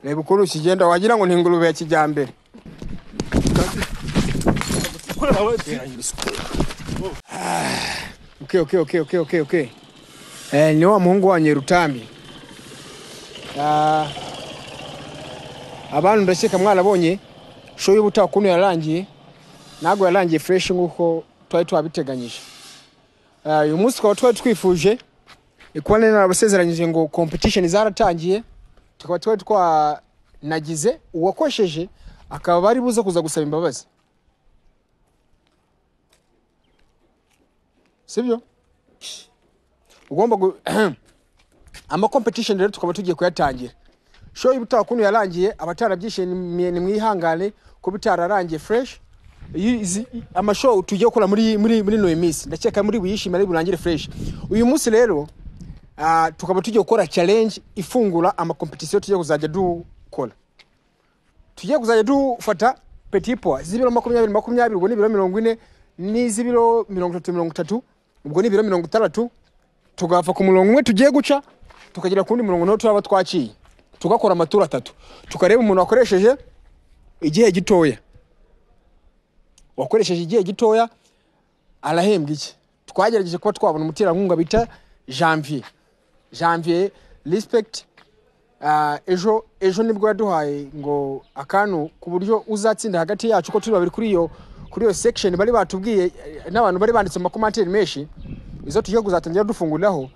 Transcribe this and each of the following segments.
reba ukuntu kigenda wagira ngo ni ingurube ya kijyambere okay, okay, okay, okay, okay, okay. Eh, ni wa muhungu wa nyerutambi Ah, abantu ndakeka mwarabonye show y'ubutaha ukuntu yarangiye ntabwo yarangiye fresh nk'uko twari twabiteganyije Ah, uyu munsi twaba twari twifuje ni kuba nari narabasezeranyije ngo competition zaratangiye tukaba twari twanagize uwakosheje akaba bari buze kuza gusaba imbabazi sibyo ugomba gu... ama competition rero tukaba tugiye kuyatangira show y'ubutaha ukuntu yarangiye abatarabyishimiye nimwihangane ko bitararangiye fresh Iyi- izi- ama show tugiye gukora muri muri muri no minsi ndakeka muri buyishimire burangire fresh uyu munsi rero ah, tukaba tugiye gukora challenge ifungura ama competition tugiye kuzajya dukora tugiye kuzajya dufata petit poids z'ibiro makumyabiri makumyabiri ubwo ni ibiro mirongo ine n'iz'ibiro mirongo itatu mirongo itatu ubwo ni ibiro mirongo itandatu tugapfa ku murongo umwe tugiye guca tukagera ku wundi murongo nawe turaba twaciye tugakora amaturu atatu tukareba umuntu wakoresheje igihe gitoya wakoresheje igihe gitoya arahembwa iki twagerageje kuba twabona umuterankunga bita janvier janvier respect Ah, ejo ejo nibwo yaduhaye ngo akantu ku buryo uzatsinda hagati yacu ko turi babiri kuri iyo kuri iyo section bari batubwiye eh, n'abantu bari banditse mu makomantere menshi izo tugiye kuzatangira dufunguriraho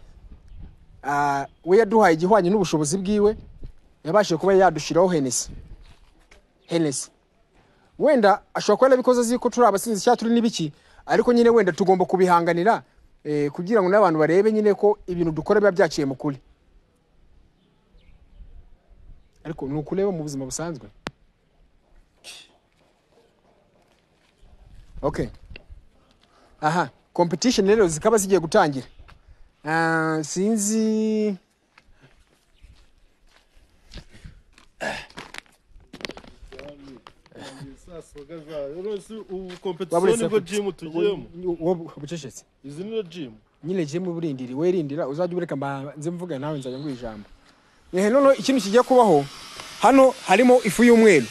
ah, we yaduhaye igihwanye n'ubushobozi bwiwe yabashije kuba yadushyiraho henesi henesi wenda ashobora kuba yarabikoze azi ko turi abasinzi cyangwa turi n'ibiki ariko nyine wenda tugomba kubihanganira eh, kugira ngo n'abantu barebe nyine ko ibintu dukora biba byaciye mu kuri ariko ni ukureba mu buzima busanzwe okay aha competition rero zikaba zigiye gutangira Ah, sinzi saa soga zayo rero si ubu kompetisiyo Baburetse nibwo ku- jimu tugiyemo wowe ubucecetse izi ni jimu nyine jemu burindiri werindira uzajya ubureka mbanze mvuga nawe nzajya nguha ijambo ehe noneho ikintu kigiye kubaho hano harimo ifu y'umweru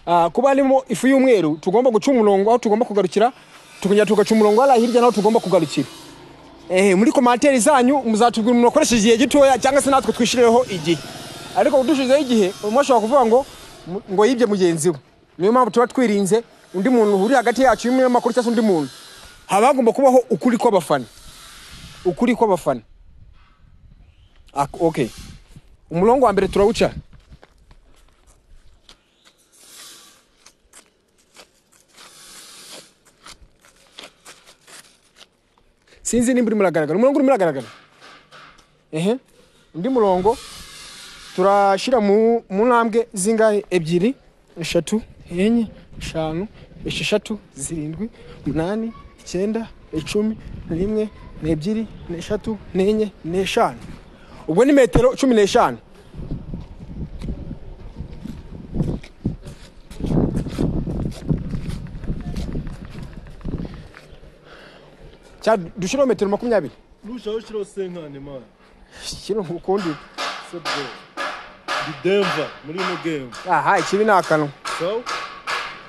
Ah, kuba harimo ifu y'umweru tugomba guca umurongo aho tugomba kugarukira tukongera tugaca umurongo hariya hirya naho tugomba kugarukira ehe muri komantere zanyu muzatubwira umuntu wakoresheje igihe gitoya cyangwa se natwe twishyirireho igihe ariko kudushyizeho igihe umwe ashobora kuvuga ngo mu- ngo yibye mugenzi we niyo mpamvu tuba twirinze undi muntu uri hagati yacu y'umunyamakuru cyangwa se undi muntu haba hagomba kubaho ukuri kw'abafana ukuri kw'abafana Ak- okay umurongo wa mbere turawuca sinzi nimba urimo uragaragara umurongo urimo uragaragara ehe undi murongo turashyira mu mu ntambwe zingahe ebyiri eshatu enye eshanu esheshatu zirindwi umunani icyenda icumi rimwe n'ebyiri n'eshatu n'enye n'eshanu ubwo ni metero cumi n'eshanu cyangwa dushyiraho metero makumyabiri ntushaho ushyiraho senkani mani kino ukundi sebwe ndi demva muri ino gemu aha ikibi ni akanwa sawa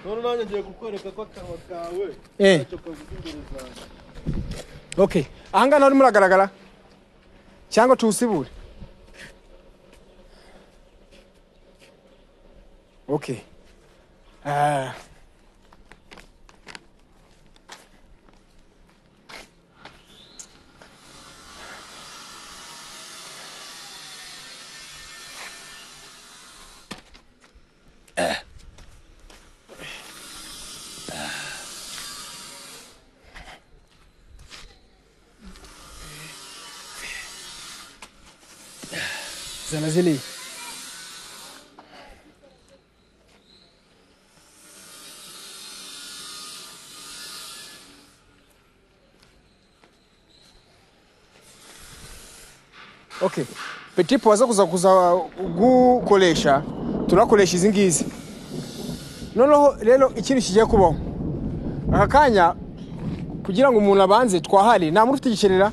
none nanjye ngiye kukwereka ko akanwa kawe Eh. ntacyo kavuga imbere zanjye okay ahangaha urimo uragaragara cyangwa tuwusibure okay Ah. zana ziriya okay petit poids zo kuza kuza gukoresha turakoresha izi ngizi noneho rero ikintu kigiye kubaho aka kanya kugira ngo umuntu abanze twahari nta muntu ufite igikerera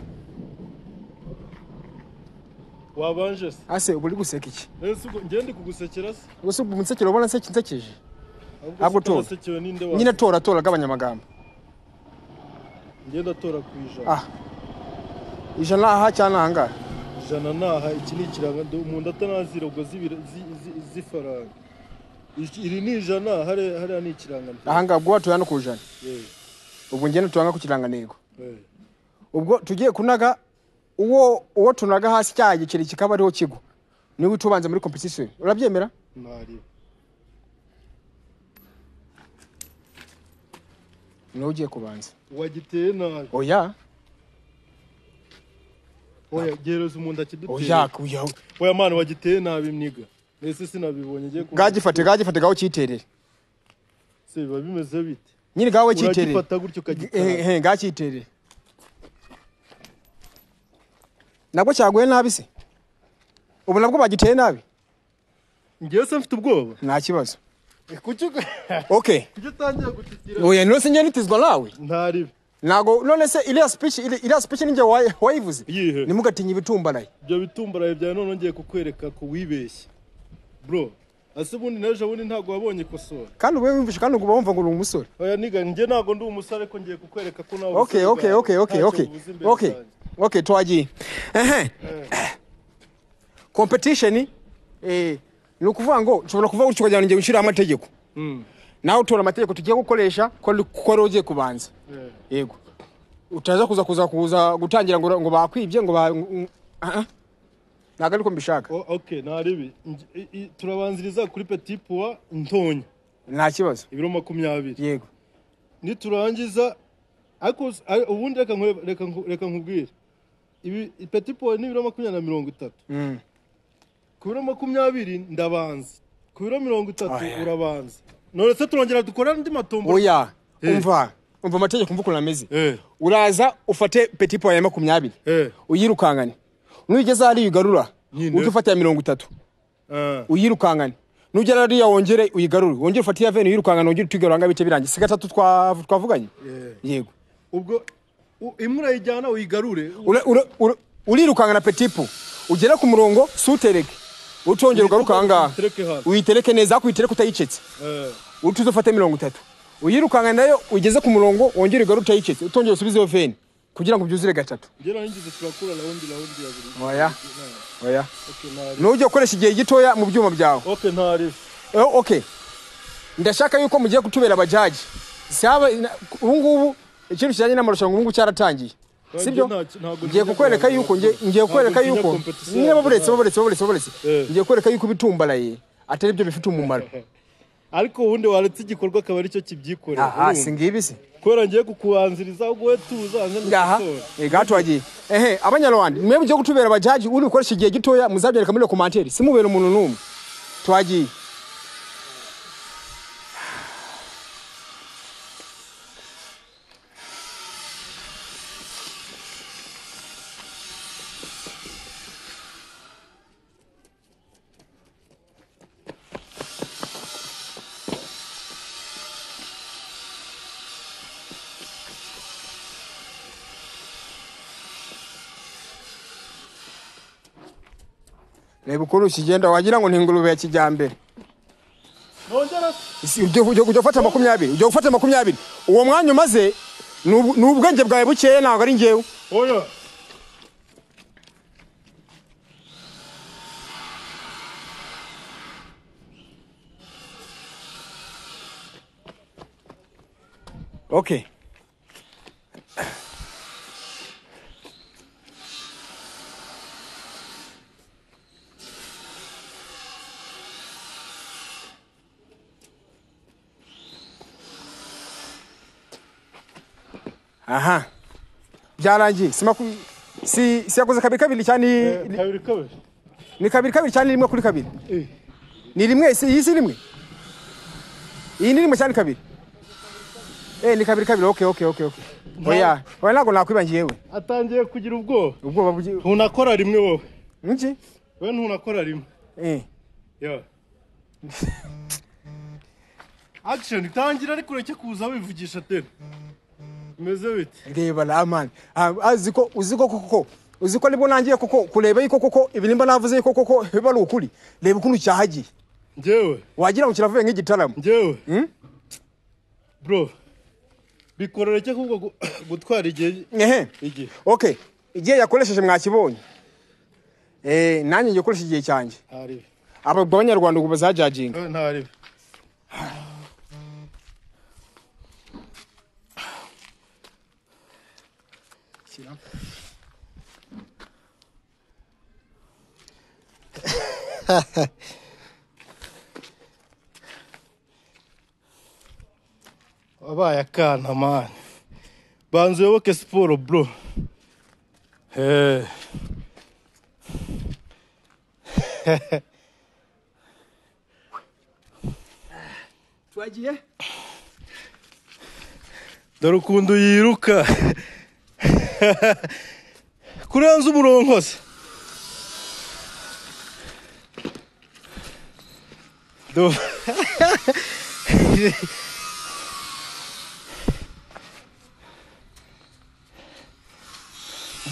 wabanje se ase ubu uri guseka iki ese ubwo ngende kugusekera se ubwo ubu nsekera ubona nseke nsekeje ahubwo Ntabwo se tora. utasekewe ninde nyine wa tora tora agabanya amagambo ngende atora ku ijana ah ijana aha cyangwa ahangaha ijana naha iki ni ikiranga ndo- umuntu atanazi rogo z'ibiro- zi- zi- z'ifaranga Iki- iri ni ijana hariya hariya ni ikirangantego ahangaha ubwo watuye hano ku ijana Eh, ubu ngende tunaga ku kirangantego eh. ubwo tugiye kunaga uwo uwo tunaga hasi cya gikeri kikaba ariho kigwa niwe utubanza muri competition urabyemera ntari niwe ugiye kubanza wagiteye nabi oya oya gereza umuntu akiduteye oya oya oya mwana wagiteye nabi mniga ese sinabibonye ngiye ku gagifate gagifate gaho cyiterere se biba bimeze bite nyine gawe cyiterere uragifata gutyo ukagitara ehe gakiterere nabwo cyaguye nabi se ubu nabwo bagiteye nabi ngewe se mfite ubwoba nta kibazo kuki okay kuki utangiye gutitira oya none se nyaritizwa nawe ntaribi ntago none se iriya speech iri- iriya speech ninjye wayi- wayivuze Iyihe? ntimugatinye ibitumbaraye ibyo bitumbaraye byawe none ngiye kukwereka ko wibeshye bro ase ubundi n'ejo bundi ntabwo wabonye ikosora kandi ube wumvishe kandi uba wumva ngo uri umusore oya niga njye ntabwo ndi umusore ko ngiye kukwereka ko nawe okay okay okay okay okay okay okay twagiye ehe competition eh ni ukuvuga ngo nshobora kuvuga gutyo ukajyana ingingo nshyiraho amategeko nawe utora amategeko tugiye gukoresha ko ari- ko ariwo ugiye kubanza yego utaza kuza kuza kuza gutangira ngo ngo bakwibye ngo ba ngo- ah, ah. ntabwo ariko mbishaka Oh, okay ntaribi Nge- i- i- turabanziriza kuri petit poids ntonya nta kibazo ibiro makumyabiri yego niturangiza ariko s- ari- ubundi reka nkwe- reka nku- reka nkubwire ibi i- petit poids ni ibiro makumyabiri na mirongo itatu Mm. ku biro makumyabiri ndabanza ku biro mirongo itatu Oya. urabanza none se turongera dukora andi matombo oya Eh. umva umva amategeko umva ukuntu ameze Eh, uraza ufate petit poids ya makumyabiri eh, uyirukangane nugeze hariya uyigarura Nyine. ujye ufata iya mirongo itatu ah, uyirukangane nugera hariya wongere uyigarure wongere ufate iya veni uyirukangane wongere utuyigarura ngo bice birangiye si gatatu twa- twavuganye eh. yego ubwo u- imwe urayijyana uyigarure Ura- ura- ura- urirukangana petit poids ugera ku murongo sutereke utongera ugaruka ahangaha Uyitereke hasi. uyitereke neza ariko uyitereke utayicetse Eh, uti uzofate mirongo itatu uyirukangana nayo ugeze ku murongo wongere ugaruke utayicetse utongera usubize iyo veni kugira ngo byuzure gatatu njye narangiza turakura rawundi rawundi ya buri oya oya okay ntaribi ntujye ukoresha igihe gitoya mu byuma byawe okay ntaribi Eh, okay ndashaka yuko mugiye kutubera abajaji saba na- ubu ngubu ikintu kijyanye n'amarushanwa ubu ngubu cyaratangiye sibyo Nta- ntago ngiye ntinya kukwereka kubanza yuko ngiye kubanza. ngiye kukwereka Ntago ntinya yuko competition niba buretse yacu. baburetse baburetse baburetse Eh. ngiye kukwereka yuko ibitumbaraye atari byo bifite umumaro ariko ubundi waretse igikorwa akaba aricyo kibyikorera aha urumva? si ngibi se kubera ngiye kukubanziriza ahubwo wowe tuza hanze aha ndakosora eh, gatwagiye ehe abanyarwanda mwe mugiye kutubera abajaji uri bukoresha igihe gitoya muzabyereka muri rekomantere simubera umuntu n'umwe twagiye reba ukuntu ukigenda wagira ngo ni ingurube ya kijyambere nongera se Si, ujye ujye- ujye gufata makumyabiri ujya gufata makumyabiri uwo mwanya umaze ni ubu- ni ubwenge bwawe bukeya ntabwo ari ngewe oya okay aha byarangiye si maku- si si yakoze kabiri kabiri cyane ni- kabiri kabiri ni kabiri kabiri cyane ni rimwe kuri kabiri ni rimwe si iyi si rimwe iyi ni rimwe cyane kabiri eh ni kabiri kabiri okay okay okay okay oya oya ntabwo nakwibangiye we atangiye kugira ubwoba ubwoba bugi ntunakora rimwe wowe iki wowe ntunakora rimwe eh yo action tangira ariko ureke kuza wivugisha tena bimeze bite reba la man Ah, azi ko uzi ko koko uzi ko nibwo nangiye koko kureba yuko koko ibirimba navuze yuko koko biba ari ukuri reba ukuntu cyahagiye njyewe wagira ngo kiravuye nk'igitaramo njyewe bro bikororeke ahubwo gu- gutwara igihe ehe igihe okay igihe yakoresheje mwakibonye eh nanjye ngiye gukoresha igihe cyanjye ntaribi aba banyarwanda ubu bazajaginga Eh, ntaribi wabaye akana mani banza uyoboke siporo bro Eh. twagiye dore ukuntu yiruka kurenza umuronkozi Do-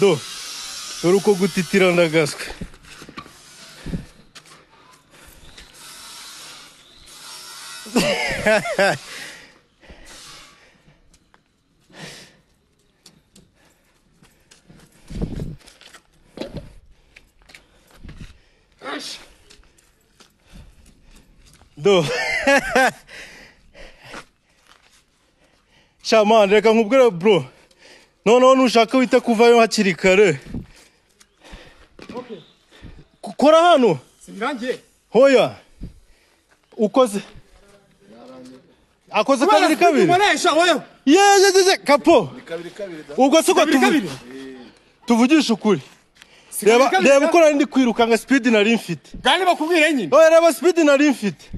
do dore uko gutitira ndagaswe do shaman reka nkubwire bro noneho nushaka wita kuvayo hakiri kare okay Ku- kora hano singangiye hoya ukoze akoze kabiri kabiri ukoresha wowe yeyeyeye kapo kabiri kabiri da ubwo siko Kabiri kabiri. tuvugisha ukuri kabiri reba kabiri reba da. uko nari ndi kwirukanka sipidi nari mfite gani bakubwire nyine oya reba sipidi nari mfite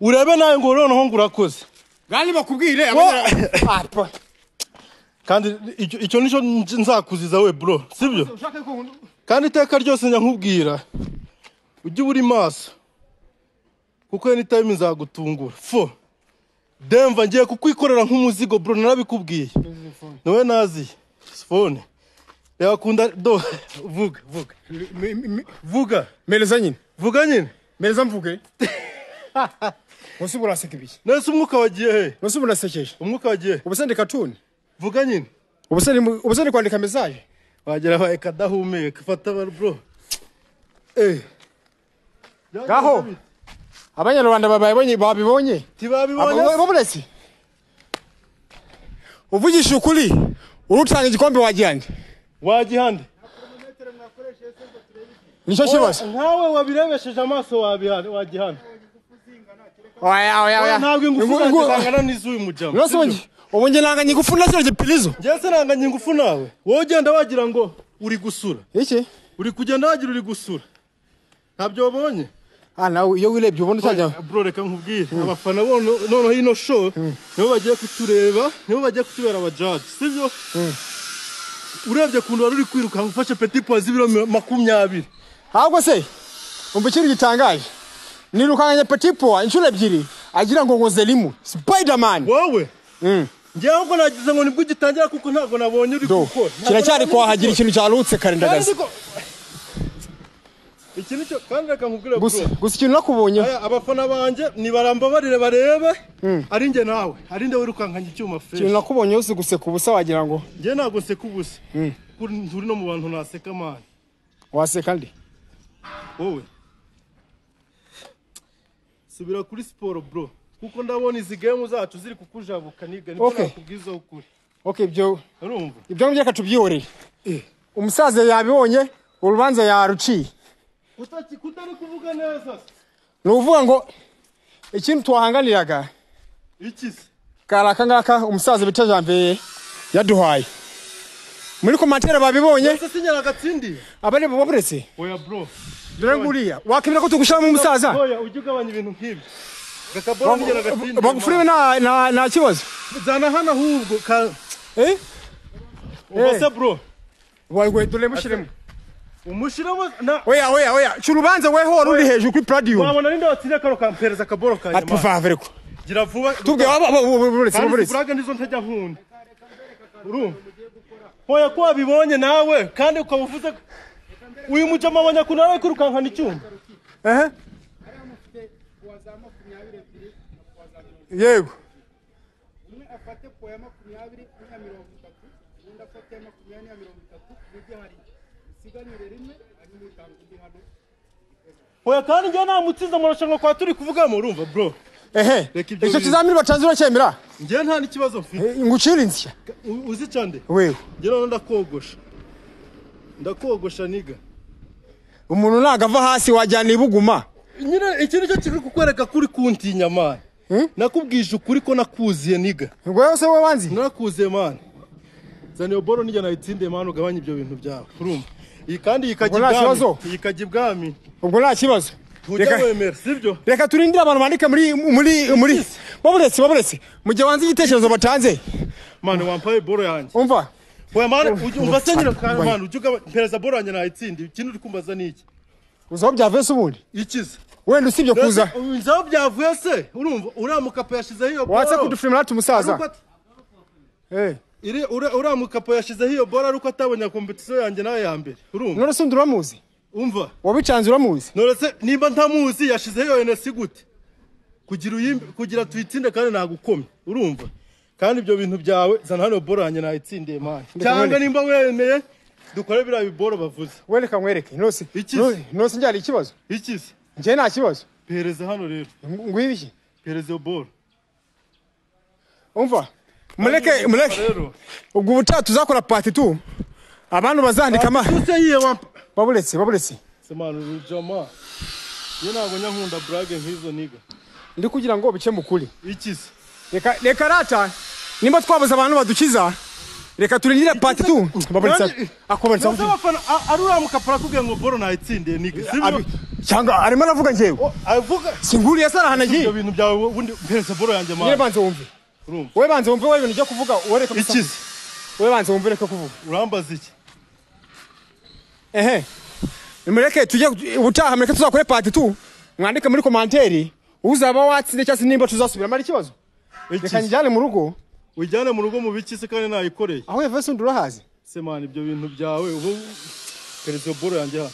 urebe nawe ngo noneho ngo urakoze gani bakubwire Wa- Ah, pa. kandi icyo icyo nicyo nz- nzakuziza we bro sibyo ushaka ko nkunda- kandi iteka ryose njya nkubwira ujye uba uri maso kuko any time nzagutungura fo demva ngiye kukwikorera nk'umuzigo bro narabikubwiye nawe nazi fone reba kunda do vuga vuga Mi- mi- mi- vuga mereza nyine vuga nyine mereza mvuge munsi ubu uraseka ibiki nese umwuka wagiye he munsi ubu urasekeje umwuka wagiye he? ubu se ndi katuni vuga nyine ubu se ndi- ubu se ndi kwandika mesaje wagera abaye kadahumeka fata baro bro eh Gaho. abanyarwanda bababonye babibonye tibabibonye bamuretse uvugisha ukuri urutanga igikombe wagihande wagihande nicyo kibazo nkawe wabirebesheje amaso wabihane wagihane oya oya oya ntabwo ingufu zanjye zangana n'iz'uyu mujama nose ubundi ubu njye nanga ingufu na zino gipirizo njye sinanganya ingufu nawe wowe ugenda wagira ngo uri gusura iki uri kugenda wagira uri gusura ntabyo wabonye ah nawe iyo wirebye ubundi utajya bro reka nkubwire abafana bo no- noneho ino show nibo bagiye kutureba nibo bagiye kutubera abajaji sibyo urebye kuntu wari uri kwirukanka ufashe peti puwa z'ibiro mi- makumyabiri ahubwo se umva ikintu gitangaje nirukanganya petit poa inshuro ebyiri agira ngo nkoze rimwe spiderman wowe Mm. njyewe ahubwo nagize ngo nibwo ugitangira kuko ntabwo nabonye uri Do, gukora kiracyari kuhahagira ikintu cyarutse Kandi karindagaza niko- iki nicyo kandi reka nkubwire bro gusa gusa ikintu nakubonyeho Aya, abafana banjye nibarambabarire barebe ari njye nawe ari njye wirukankanye icyuma ikintu fresh nakubonyeho si guseka ubusa wagira ngo njye ntabwo nseka ubusa kuko nturi no mu bantu naseka mani waseka ndi wowe subira kuri siporo bro kuko ndabona izi gemu zacu ziri kukujabuka niga nibwo Okay. nakubwizaho ukuri okay ibyo urumva ibyo ngibyo reka tubyihorere umusaza yabibonye urubanza yaruciye Utaki- kutari kuvuga neza se. ni uvuga ngo ikintu tuwahanganiraga iki se kari aka ngaka umusaza bita janvier yaduhaye muri komantere babibonye ese sinyara agatsindiye abareba baburetse oya bro dore nguriya wakemera ko tugushyiramo umusaza oya ujye ugabanya ibintu nk'ibyo reka bora nigera agatsindiye bagufuriwe man. nta nta- nta kibazo zana hano ahubwo ka- eh ubwo se bro wawe dore mushyiremo umushyiramo na oya oya oya cya urubanza weho uri hejuru kuri puradiyo wabona ninde watsindiye kano kampereza akaboro kanjye ati pavere ko man. gira vuba tubwe baburetse kandi baburetse burage nizo ntajya nkunda urumva hoya ko wabibonye nawe kandi ukaba uvuze ko- uyu mujama wa nyakuna nawe kwirukankana icyuma ehe ariya mufite puwa za makumyabiri ebyiri na puwa za mirongo yego umwe afate puwa ya makumyabiri n'iya mirongo itatu undi afate iya makumyabiri n'iya mirongo itatu n'ibyo hari isiganire rimwe hanyuma utanga undi hano hoya kandi njyewe namutsinze mu rushanwa kwa turi kuvugamo urumva bro ehe Reka ibyo icyo bintu. kizamini batanze uracyemera njyewe nta n'ikibazo mfite Eh, ngo ucire insya U- uzi cyane wewe njye noneho ndakogosha ndakogosha niga umuntu ntabwo ava hasi wajyana ibuguma nyine iki nicyo kiri kukwereka kuri kuntinya mani nakubwije ukuri ko nakuziye niga ngo wowe se wowe wanzi narakuziye mani zana iyo boro nijya nayitsindiye mani ugabanye ibyo bintu byawe urumva iyi kandi yikajya Ubwo nta kibazo? ibwami iyi ikajya ibwami ubwo nta kibazo ntujya wemera sibyo reka turindire abantu bandika muri muri muri baburetse baburetse mu gihe wanze igitekerezo batanze mani wampaye boro yanjye umva oya mani ujya- umva se nyine Ubwo- mani ujya ugabanya mpereza boro yanjye nayitsindiye ikindi uri kumbaza ni iki uzaho byavuye se ubundi ikiza wenda usibye kuza nzaho byavuye se urumva uriya mukapa yashyizeho iyo boro watse kudufirimira ati umusaza Ariko ati- Eh, iri ura- uriya mukapo yashyizeho iyo bora ariko atabonye kompetisiyo yanjye nawe ya mbere urumva none se undi uramuzi umva wabicanze uramuzi noretse nimba ntamuzi yashyizeho iyo enesi gute kugira uyimbe kugira tuyitsinde kandi nagukomye urumva kandi ibyo bintu byawe zana hano boro yanjye nayitsindiye mani cyangwa nimba wemeye dukore biriya biboro bavuze wereka nkwereke nose Iki? no- nose njyana ikibazo iki se njyewe nta kibazo pereza hano rero Ng- ngwibi iki pereza iyo boro umva mureke mureke rero ubwo ubutaha tuzakora pati tu abantu bazandika ama use yiye wampa baburetse baburetse se mani urujama iyo ntabwo nyankunda burage nk'izo niga ndi kugira ngo bice mu kuri iki se reka reka rata nimba twabuze abantu badukiza reka turindire pati tu baburetse Nanjye- akomeretsa Nazo abafana a- ari uriya mukapura akubwira ngo boro nayitsindiye niga sibyo Abi- cyangwa arimo aravuga njyewe O, avuga singuriye ibyo sarahanagiye bintu byawe ubundi mpereza boro yanjye nyine mani banze wumve urumva wowe banze wumve wowe ibintu ujya kuvuga ureke iki gusa se wowe banze wumve ureke kuvuga urambaza iki ehe mureke tujye ubutaha mureke tuzakore pati tu mwandike muri komanteri uzaba watsinze cyangwa se nimba tuzasubiramo ari ikibazo iki reka se njyane mu rugo ujyane mu rugo mu biki se kandi nayikoreye aho yavese undi urahazi se mani ibyo bintu byawe ubu mpereza iyo boro yanjye hano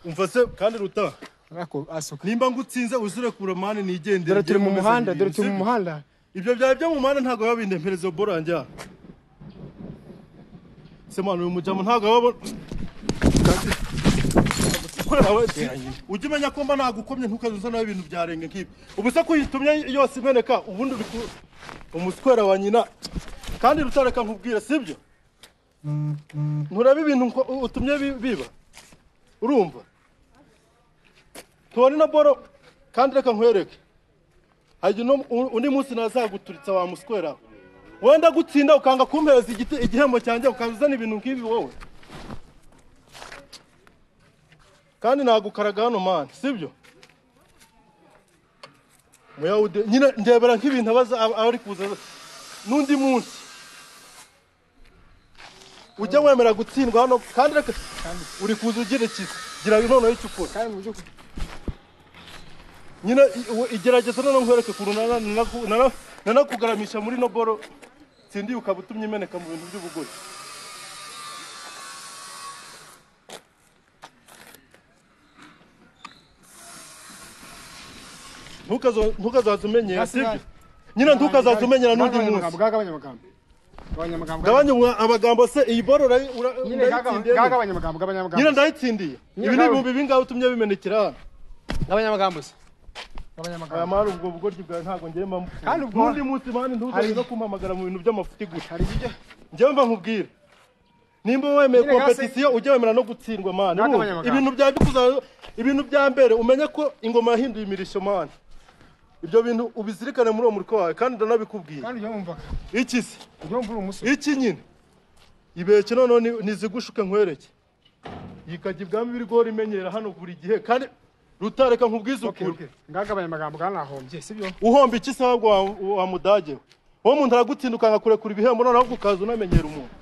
umva se kandi ruta Ariko asuka nimba ngutsinze uzirekura mani nigendere dore turi njye mu nkomeze muhanda ibintu, dore turi mu sibyo? muhanda ibyo byawe byo mu muhanda ntabwo biba binde mpereza iyo boro yanjye hano se mani uyu mujyamo ntabwo wababona Kureba we, si- ujya umenya ko mba nagukomye ntukaze uzanaho ibintu byarenga nk'ibi ubu se kuyitumye yose imeneka ubundi uri ku umuswera wa nyina kandi rutareka nkubwira sibyo ntureba ibintu nko- u- utumye bi- biba urumva tubone na boro kandi reka nkwereke hari uno- u- undi munsi nazaguturitsa wa muswera we. wenda gutsinda ukanga kumpereza igite- igihembo cyanjye ukaza uzana ibintu nk'ibi wowe kandi nagukaraga hano mani sibyo muyawude nyine ndebera nk'ibintu abaza aba- abari kuza n'undi munsi ujya wemera gutsindwa hano kandi reka uri kuza ugira ikiza gira inkono y'icyo ukora kandi mu by'ukuri nyine i- uwe- igerageza noneho nkwereke ukuntu nana- nanaku- nana- nanakugaramisha muri no boro tsindiye ukaba utumye imeneka mu bintu by'ubugore Ntukazo- ntukazaze umenyera Hasi, sibyo hasi. nyine ntukazaze umenyera n'undi Gabanya munsi amagambo, gagabanya amagambo gabanya amagambo gabanya ubu- amagambo se iyi boro urayi- ura- nyine gagabanya urayitsindiye neza. gagabanya amagambo gabanya amagambo nyine ndayitsindiye Nyine ibi ni gagabanya. ibihumbi bingahe utumye bimenekera hano gabanya amagambo se gabanya amagambo aya mari ubwo bugoryi bwawe ntabwo ngewe mba mukunda. Kandi ubwo- n'undi munsi mani ntuzaze Hari- no kumpamagara mu bintu by'amafuti gusa hari ibyo ngewe mba nkubwira nimba wemeye Nyine gase- kompetisiyo ujya wemera no gutsindwa mani Ntabwo urumva? abanyamaganga. ibintu bya bikuza- ibintu bya mbere umenye ko ingoma yahinduye imirisho mani ibyo bintu ubizirikane muri uwo muriko wawe kandi ndanabikubwira kandi ujya wumva iki se ujya wumva uri umusore iki nyine ibeke noneho ni- nizigushuke nkwereke yikajya ibwami ibigori imenyera hano buri gihe kandi rutareka nkubwize okay ukuri okay gagabanya amagambo ganahombye sibyo uhomba iki se ahubwo wa, wa mudage we wowe umuntu aragutsinda ukanakurekura ibihembo noneho ukaza unamenyera umuntu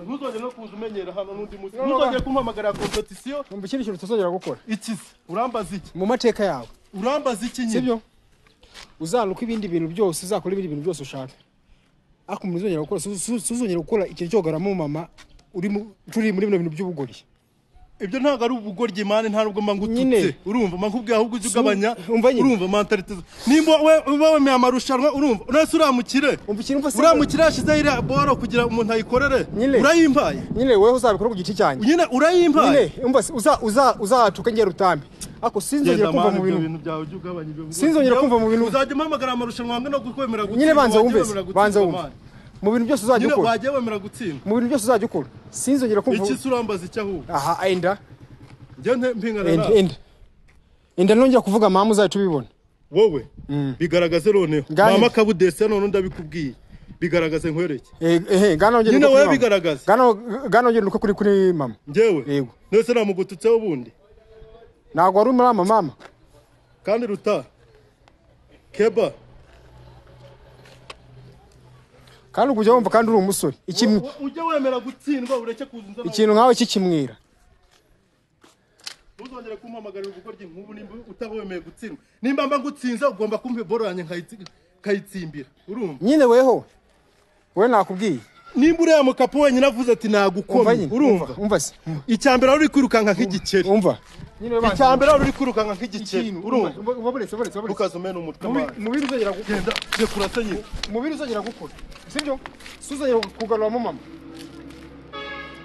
ntuzongere no kuza umenyera hano n'undi munsi no, ntuzongere kumpamagara kompetisiyo wumva ikindi kintu utazongera gukora iki se urambaza iki mu mateka yawe urambaza iki nyine sibyo uzanuka ibindi bintu byose uzakora ibindi bintu byose ushaka ariko umuntu uzongera gukora su- su- suzongera gukora ikintu cyo kugaramo mama uri mu- turi muri bino bintu by'ubugori ibyo ntabwo ari ubugoryi mani nta nubwo mba ngututse Nyine. urumva mba nkubwiye ahubwo ujye ugabanya umva nyine. urumva mentalite nimba we- uba wemeye amarushanwa urumva uretse uramukire umva ikintu mva uramukire yashyizeho iriya boro kugira umuntu ayikorere Nyine. urayimbaye nyine wowe uzabikora ku giti cyanjye nyine urayimbaye nyine umva si- uza- uza- uzatuka ngera utambi ariko sinzongera Genda kumva mani mu ibyo bintu bintu byawe ujye ugabanya ibyo bintu Sinzongera kumva mu bintu- uzajya umpamagara amarushanwa angana no kwemera gutsindwa nyine banza wajya wumve wemera gutsindwa, banza wumve mani. mu bintu byose uzajya nyine ukora wagiye wemera gutsindwa mu bintu byose uzajya ukora sinzongera kumva iki se urambaza icyo ahubwo aha enda njye nte- mpingana enda nawe enda enda nongera kuvuga mama uzajya tubibona wowe bigaragaze noneho Ngaho mama enda. kabudese none ndabikubwiye bigaragaze nkwereke Eh, ehe nganongera Nyine nuko wowe kuri mama. bigaragaza. Ngano- nganongera uko kuri kuri mama njyewe Yego. nese namugututseho ubundi ntabwo wari umurama mama kandi ruta keba kandi ukujya wumva kandi uri umusore ikimwe u- ujye wemera gutsindwa ureke kuza inzara ikintu nkawe kikimwira ntuzongere kumpamagarira ubugoryi nk'ubu nimba utawemeye gutsindwa nimba mba ngutsinze ugomba kumva iboro yanjye nkayitsi- nkayitsimbira urumva nyine weho we nakubwiye nimba uriya mukapo wenyine avuze ati umva nagukomye nyine urumva umva umva se icya mbere wari uri kwirukanka nk'igikeri umva icya mbere wari uri kwirukanka nk'igikeri urumva ubonetse ubonetse ukaza umena umutwe amazi. mu bintu uzongera gukora genda njye kurasa nyine mu bintu uzongera gukora sibyo si uzongera kugaruramo mama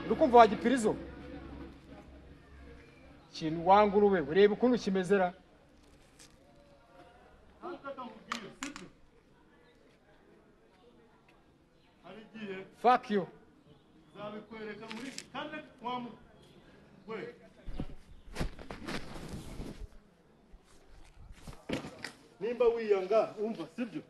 uri kumva wagipirizo ikintu wangurube ureba ukuntu kimezera hari igihe fuck you zabikwereka muri kandi wamu we nimba wiyanga wumva sibyo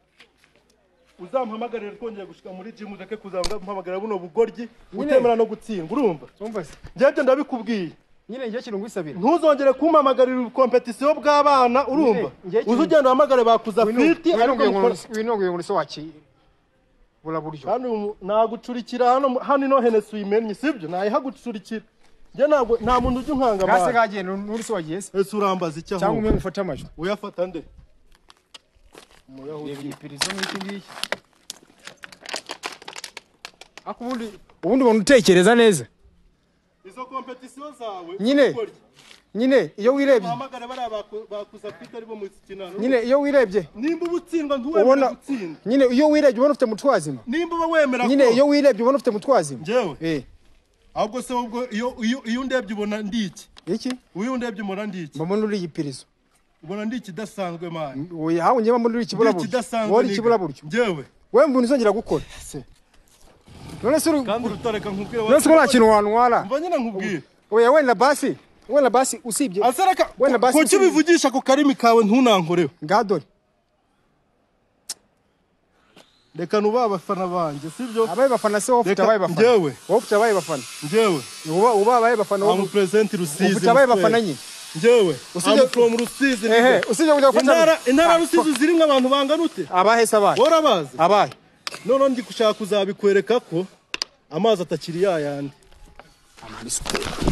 uzampamagarire twongeye gushika muri jimu ureke kuzampamagarira buno bugoryi utemera no gutsindwa urumva umva se ngende ndabikubwiye nyine njye kintu ngwisabira ntuzongere kumpamagarira kompetisiyo bw'abana urumva Nyine, njye- uza ugenda uhamagare bakuza fiti ariko mukora- winonguye ngo nise waki bura buryo kandi ubu nagucurikira hano hano ino henesi uyimennye sibyo nayihagucurikira njye ntabwo nta muntu ujya unkanga gase amara kagenda n'urisi wagiye se ese urambaza icyo cyangwa umwe ahubwo mufate amajwi uyafata nde reba umuyahudi igipirizo nk'iki ngiki ariko ubundi ubundi umuntu utekereza neza izo kompetisiyo zawe Nyine. ukorye. nyine iyo wirebye uhamagare bariya baku- bakuza pite ari bo mu kinano nyine iyo wirebye nimba uba utsindwa ntiwemere ubona gutsinda nyine iyo wirebye ubona ufite umutwe wazima nimba uba wemera nyine ko- iyo wirebye ubona ufite umutwe wazima Njyewe? eh ahubwo se ubwo iyo iyo- iyo ndebye ubona ndi iki iki iyo ndebye ubona ndi iki mbona uri igipirizo ubona ndi ikidasanzwe mani oya hawe njye mbona uri ndi ikibura buryo ikidasanzwe wowe uri niga. ikibura buryo njyewe wewe mbona uzongera gukora Se. none se uri kandi urutareka nkubwire none se ko nta kintu wantwara mva nyine nkubwire oya wenda basi wenda basi usibye asaraka Wenda basi kuki usibye- ubivugisha ku karimi kawe ntunankoreho ngaha dore reka nubaha abafana banjye sibyo abaye bafana se wowe ufite Reka, abaye bafana njyewe. wowe ufite abaye bafana njyewe uba uba abaye bafana wowe amu perezenti rusizi ufite abaye Muswera. bafana nyine njyewe Usibye- amu from rusizi ehe nibyo. usibye kujya gufata intara intara rusizi zirimo abantu bangana ute abahe se abahe warabazi abahe noneho ndi gushaka kuzabikwereka ko amazi atakiri ya yandi amani super